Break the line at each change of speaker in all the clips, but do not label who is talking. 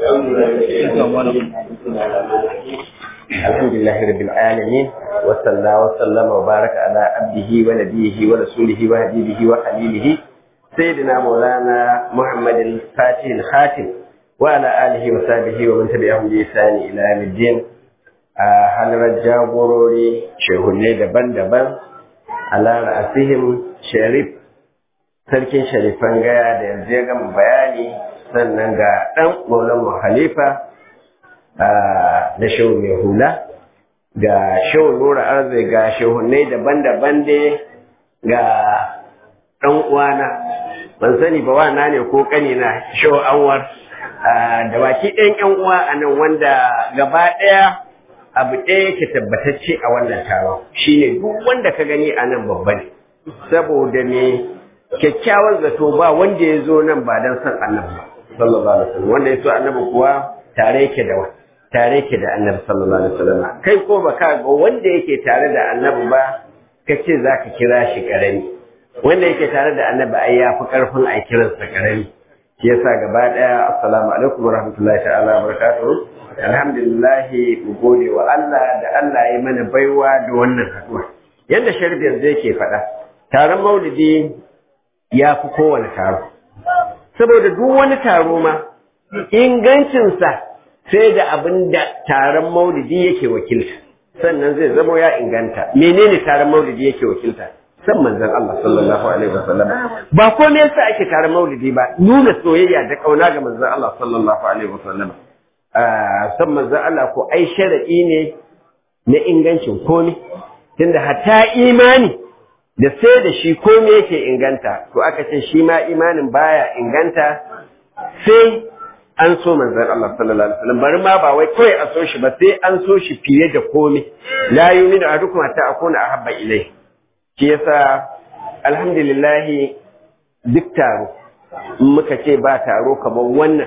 الحمد لله رب العالمين وصلى وسلم وبارك على عبده ونبيه ورسوله وحبيبه وخليله سيدنا مولانا محمد الفاتح الخاتم وعلى آله وصحبه ومن تبعهم بإحسان إلى يوم الدين halarar jagorori shehunne daban-daban ala ra'asihim sharif sarkin sharifan gaya da yanzu ya gama bayani sannan ga ɗan maulan halifa da shehu mai hula ga shehu nura arzai ga shehunne daban-daban dai ga ɗan uwana ban sani ba wana ne ko ƙanina shehu anwar da baki ɗayan ƴan uwa a nan wanda gaba ɗaya abu ɗaya yake tabbatacce a wannan taron shine duk wanda ka gani a nan babba ne saboda me kyakkyawan zato ba wanda ya zo nan ba don son annabi ba sallallahu alaihi wasallam wanda ya so annabi kuwa tare yake da tare yake da annabi sallallahu alaihi wasallam kai ko baka ga wanda yake tare da annabi ba ka ce zaka kira shi karami wanda yake tare da annabi ai ya fi karfin a kiransa karami shi yasa gaba daya assalamu alaikum warahmatullahi ta'ala barakatuh alhamdulillah mu gode wa Allah da Allah ya mana baiwa da wannan haduwa yanda sharbi yanzu yake faɗa taron maulidi ya fi kowane taro saboda duk wani taro ma ingancinsa sai da abin da taron maulidi yake wakilta sannan zai zamo ya inganta menene taron maulidi yake wakilta san manzon Allah sallallahu alaihi wasallam ba ko me yasa ake taron maulidi ba nuna soyayya da kauna ga manzon Allah sallallahu alaihi wasallam san manzon Allah ko ai sharadi ne na ingancin komai tunda hatta imani da sai da shi komai yake inganta to aka ce shi ma imanin baya inganta sai an so manzon Allah sallallahu alaihi wasallam bari ma ba wai kawai a so shi ba sai an so shi fiye da komai la yu'minu ahadukum hatta akuna ahabba ilayhi shi yasa alhamdulillah duk taro in muka ce ba taro kamar wannan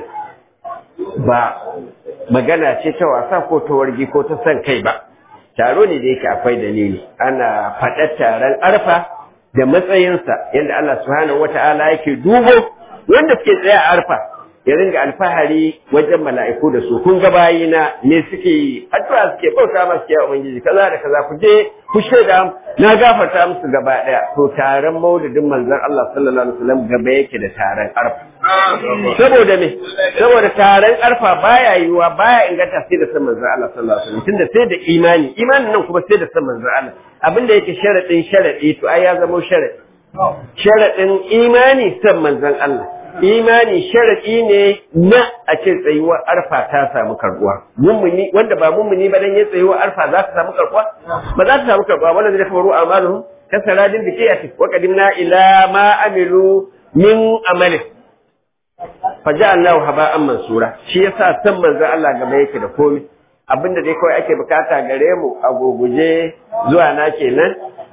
ba magana ce ta wasa ko ta wargi ko ta san kai ba taro ne da yake akwai dalili ana faɗar taron arfa da matsayinsa yadda Allah subhanahu wata'ala yake dubo wanda suke tsaye a arfa ya ringa alfahari wajen mala'iku da su kun ga bayina ne suke yi addu'a suke bauta masu kiyaye ubangiji kaza da kaza ku je ku shaida na gafarta musu gaba daya to taron maulidin manzon Allah sallallahu alaihi wasallam gaba yake da taron arfa saboda me saboda taron arfa baya yiwa baya inganta sai da san manzon Allah sallallahu alaihi wasallam tunda sai da imani imanin nan kuma sai da san manzon Allah abinda yake sharadin sharadi to ai ya zama sharadi sharadin imani san manzon Allah imani sharadi ne na a ce tsayuwar arfa ta samu karbuwa mummuni wanda ba mummuni ba dan ya tsayuwar arfa za ta samu karbuwa ba za ta samu karbuwa wanda zai faru amaluhum kasaradin da ke ati wa qadimna ila ma amilu min amalin faja'alnahu haba'an mansura shi yasa san manzon Allah gaba yake da komai abinda dai kawai ake bukata gare mu a goguje zuwa na kenan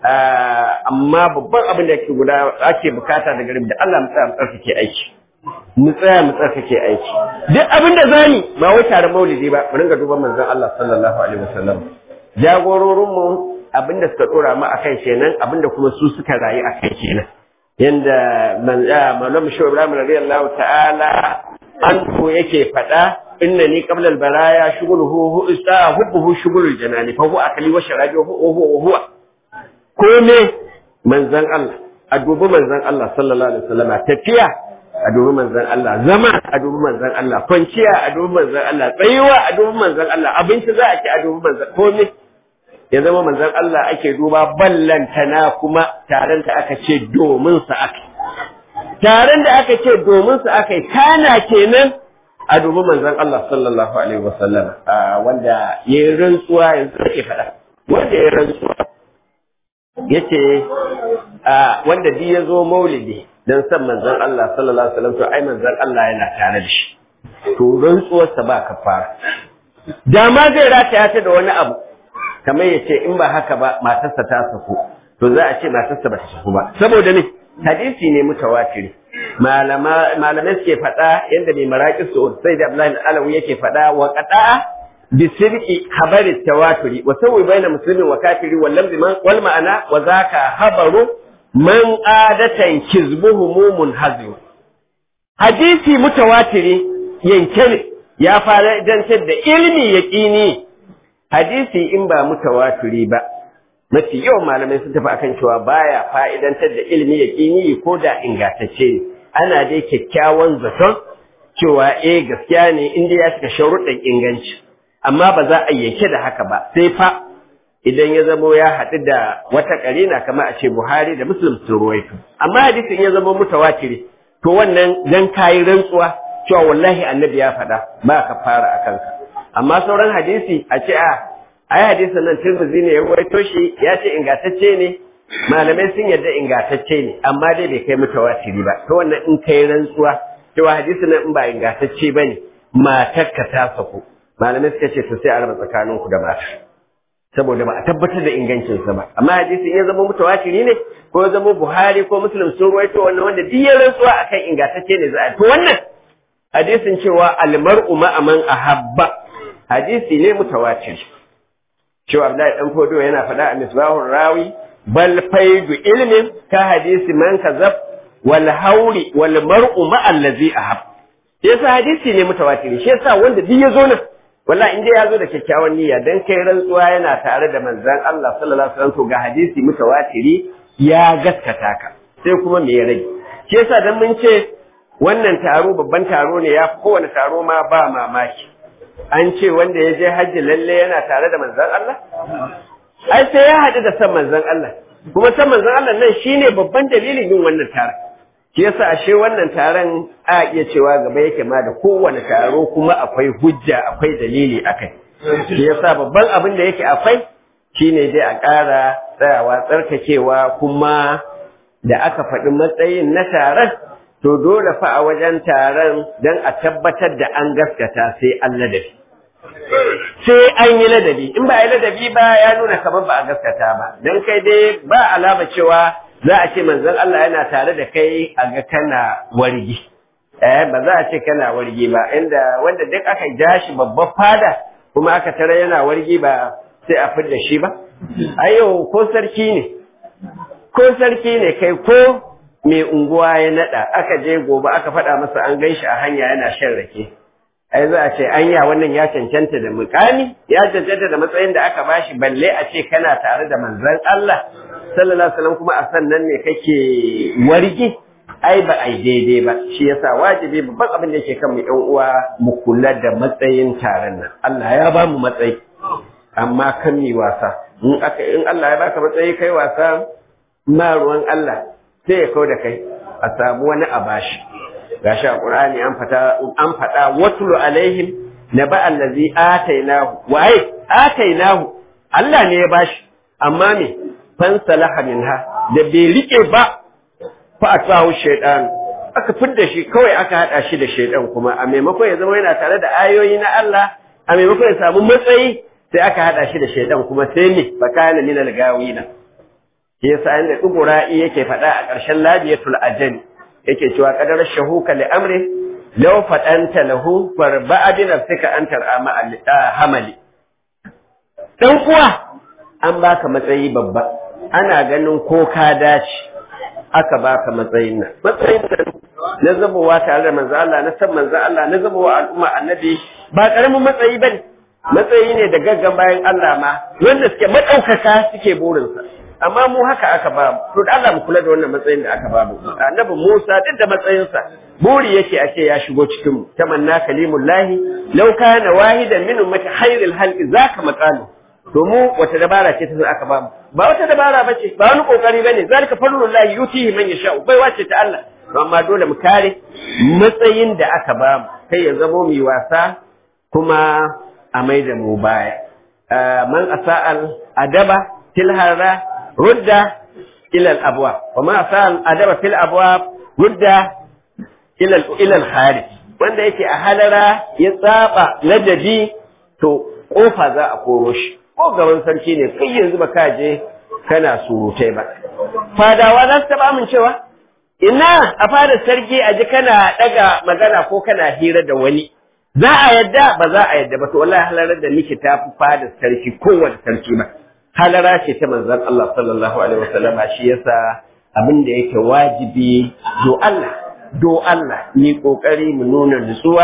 amma babban abin da ake guda ake bukata daga da Allah mu tsaya mu tsarkake aiki mu tsaya mu tsarkake aiki duk abin da zani ba wai tare maulidi ba mu ringa duban manzon Allah sallallahu alaihi wasallam jagororin mu abin da suka dora mu akan kenan abin da kuma su suka rayu akan kenan yanda manzo Shehu Ibrahim radiyallahu ta'ala an ko yake faɗa innani qabla al-baraya shughluhu huwa hubbuhu shughlul janani fa huwa akli wa sharabi wa huwa huwa kome manzan Allah a dubi manzan Allah sallallahu alaihi wasallam tafiya a dubi manzan Allah zama a dubi manzan Allah kwanciya a dubi manzan Allah tsayuwa a dubi manzan Allah abinci za a ci a dubi manzan kome ya zama manzan Allah ake duba ballantana kuma taron da aka ce domin sa aka taron da aka ce domin sa aka kana kenan a dubi manzan Allah sallallahu alaihi wasallam wanda yayin rantsuwa yanzu ake faɗa wanda ya rantsuwa yace a wanda duk ya zo maulidi dan san manzon Allah sallallahu alaihi wasallam to ai manzon Allah yana tare da shi to rantsuwarsa ba kafara da ma zai rataya ta da wani abu kamar yace in ba haka ba matarsa ta saku to za a ce matarsa ba ta saku ba saboda ne hadisi ne mutawatiri malama malamai suke faɗa yadda mai maraƙi su sai da Abdullahi Alawi yake faɗa wa qada'a بسرق خبر التواتر وسوي بين مسلم وكافر واللمز والمعنى وذاك خبر من عادة كذبه منهزم حديثي متواتر ينكني ya fa'idantar da ilmi yaqini hadisi in ba mutawatiri ba mafi yawan malamai sun tafi akan cewa baya fa'idantar da ilmi yaqini ko da ingantacce ne ana dai kyakkyawan zaton cewa eh gaskiya ne inda ya cika sharuɗin inganci amma ba za a yanke da haka ba sai fa idan ya zamo ya haɗu da wata ƙarina kamar a ce Buhari da Muslim sun ruwaito amma hadisin ya zamo mutawatiri to wannan dan kayi rantsuwa cewa wallahi annabi ya faɗa ba ka fara a kanka amma sauran hadisi a ce a ai hadisin nan Tirmidhi ne ya ruwaito shi ya ce ingantacce ne malamai sun yarda ingantacce ne amma dai bai kai mutawatiri ba to wannan in kai rantsuwa cewa hadisin nan in ba ingantacce bane matarka ta sako malamai suka ce to sai a raba tsakaninku da mata saboda ba a tabbatar da ingancinsa ba amma hadisin ya zama mutawatiri ne ko ya zama buhari ko muslim sun ruwaito wannan wanda duk ya rantsuwa akan ingantacce ne za a to wannan hadisin cewa almar'u ma'a man ahabba hadisi ne mutawatir cewa Abdullahi dan Fodo yana faɗa a misbahur rawi bal faidu ilmin ka hadisi man kazab wal hauri wal mar'u ma'a allazi ahab yasa hadisi ne mutawatir shi yasa wanda duk ya zo nan wallahi in dai ya zo da kyakkyawan niyya dan kai rantsuwa yana tare da manzon Allah sallallahu alaihi wasallam to ga hadisi mutawatiri ya gaskata ka sai kuma me ya rage shi yasa dan mun ce wannan taro babban taro ne ya kowane taro ma ba mamaki an ce wanda ya je hajji lalle yana tare da manzon Allah ai sai ya haɗu da san manzon Allah kuma san manzon Allah nan shine babban dalilin yin wannan taron shi yasa ashe wannan taron a iya cewa gaba yake ma da kowane taro kuma akwai hujja akwai dalili akai shi yasa babban abin da yake akwai shine dai a ƙara tsayawa tsarkakewa kuma da aka faɗi matsayin na taron to dole fa a wajen taron don a tabbatar da an gaskata sai an ladabi sai an yi ladabi in ba a yi ladabi ba ya nuna kamar ba a gaskata ba don kai dai ba alama cewa za a ce manzon Allah yana tare da kai a ga kana wargi eh ba za a ce kana wargi ba inda wanda duk aka ja shi babban fada kuma aka tare yana wargi ba sai a fidda shi ba ayo ko sarki ne ko sarki ne kai ko mai unguwa ya nada aka je gobe aka faɗa masa an gan shi a hanya yana shan rake ai za a ce anya wannan ya cancanta da mukami ya cancanta da matsayin da aka bashi balle a ce kana tare da manzon Allah sallallahu alaihi wasallam kuma a sannan ne kake wargi ai ba ai daidai ba shi yasa wajibi babban abin da yake kan mu ƴan uwa mu kula da matsayin taron nan Allah ya ba mu matsayi amma kan mi wasa in aka in Allah ya baka matsayi kai wasa ma ruwan Allah sai ya kau da kai a samu wani a bashi gashi a Qur'ani an fata an fada watlu alaihim naba allazi atainahu waye atainahu Allah ne ya bashi amma me fansalaha minha da bai rike ba fa atahu shaytan aka fidda shi kawai aka hada shi da shaytan kuma a maimakon ya zama yana tare da ayoyi na Allah a maimakon ya samu matsayi sai aka hada shi da shaytan kuma sai me bakana minal gawina yasa inda dugura'i yake faɗa a ƙarshen labiyatul ajali yake cewa qadar shahuka li amri law fadanta lahu farba'a bi nafsika an tar'ama hamali dan kuwa an baka matsayi babba ana ganin ko ka dace aka baka matsayin nan matsayin nan na zabowa tare da manzo Allah na san manzo Allah na zabowa al'umma annabi ba karamin matsayi bane matsayi ne da gaggan bayan Allah ma wanda suke madaukaka suke burinsa amma mu haka aka ba mu to da Allah mu kula da wannan matsayin da aka ba mu annabi Musa duk da matsayinsa buri yake ake ya shigo cikin mu tamanna kalimullahi law kana wahidan min ummati khairil halqi zaka maqalu to mu wata dabara ce ta zo aka ba mu ba wata dabara bace ba wani kokari bane zalika fadlullahi yutihi man yasha bai wace ta Allah amma dole mu kare matsayin da aka ba mu kai ya zamo mu wasa kuma a mai da mu baya man asa'al adaba tilhara rudda ilal abwa wa ma sa'al adaba fil abwa rudda ilal ilal kharij wanda yake a halara ya tsaba ladabi to kofa za a koro shi ko gaban sarki ne kai yanzu ba ka je kana surutai ba fadawa za su taba amincewa ina a fada sarki a ji kana daga magana ko kana hira da wani za a yadda ba za a yadda ba to wallahi halarar da nake ta fi fada sarki kowane sarki ba halara ce ta manzon Allah sallallahu alaihi wasallam shi yasa abin da yake wajibi do Allah do Allah ni kokari mu nuna nutsuwa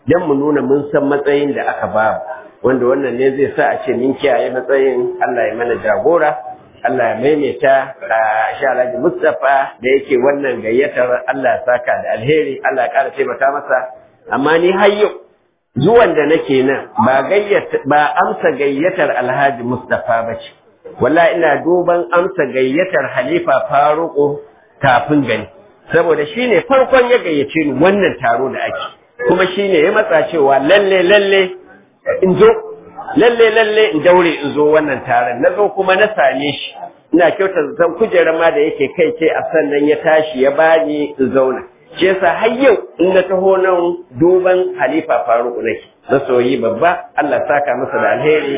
dan mu nuna mun san matsayin da aka ba wanda wannan ne zai sa a ce min kiyaye matsayin Allah ya mana jagora Allah ya maimaita a sha Alhaji Mustapha da yake wannan gayyatar Allah ya saka da alheri Allah ya ƙara taimaka masa amma ni har yau zuwan da nake nan ba gayyata ba amsa gayyatar Alhaji Mustapha ba ce wallahi ina duban amsa gayyatar Halifa Faruku kafin gani saboda shine farkon ya gayyace ni wannan taro da ake kuma shine ya matsa cewa lalle lalle in zo lalle lalle in daure in zo wannan taron na zo kuma na same shi ina kyauta zan kujerar ma da yake kai ce a sannan ya tashi ya bani in zauna shi yasa har yau in na taho nan duban halifa faruku nake masoyi babba Allah saka masa da alheri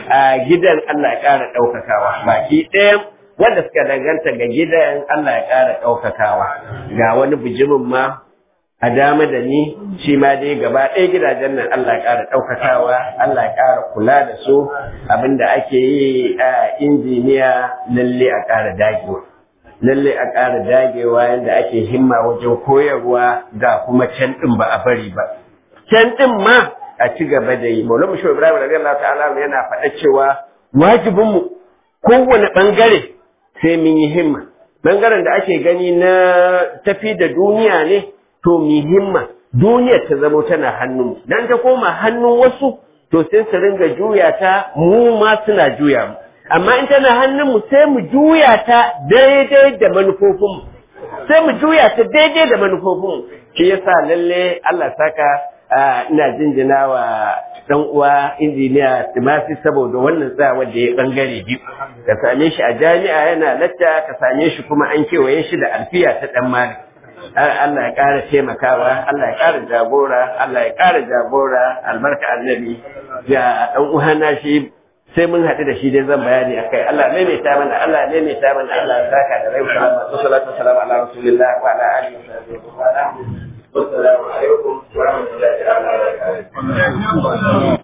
a gidan Allah ya ƙara ɗaukakawa baki ɗayan wanda suka danganta ga gidan Allah ya ƙara ɗaukakawa ga wani bijimin ma a dama da ni shi ma dai gaba ɗaya gidajen nan Allah ya ƙara ɗaukakawa Allah ya ƙara kula da su abinda ake yi a injiniya lalle a ƙara dagewa lalle a ƙara dagewa yadda ake himma wajen koyarwa ga kuma can ɗin ba a bari ba can ɗin ma a ci gaba da yi maulama shi ibrahim radiyallahu ta'ala yana faɗa cewa wajibinmu kowane ɓangare sai mun yi himma ɓangaren da ake gani na tafi da duniya ne to mi himma duniyar ta zamo tana hannun dan ta koma hannun wasu to sai su ringa juya ta mu ma suna juya mu amma in tana hannun mu sai mu juya ta daidai da manufofin mu sai mu juya ta daidai da manufofin mu shi yasa lalle Allah saka ina jinjina wa dan uwa injiniya Timasi saboda wannan tsayawar da ya bangare biyu ka same shi a jami'a yana latta ka same shi kuma an kewaye shi da alfiya ta dan malik Allah ya ƙara taimakawa, Allah ya ƙara jagora, Allah ya ƙara jagora, albarka annabi ga ɗan uhana shi sai mun haɗu da shi dai zan bayani a kai. Allah maimaita mana, Allah maimaita mana, Allah ya saka da rai salama, wa salatu wa salam ala rasulillah wa ala alihi wa sahbihi wa sallam. Wassalamu alaikum wa rahmatullahi wa barakatuh.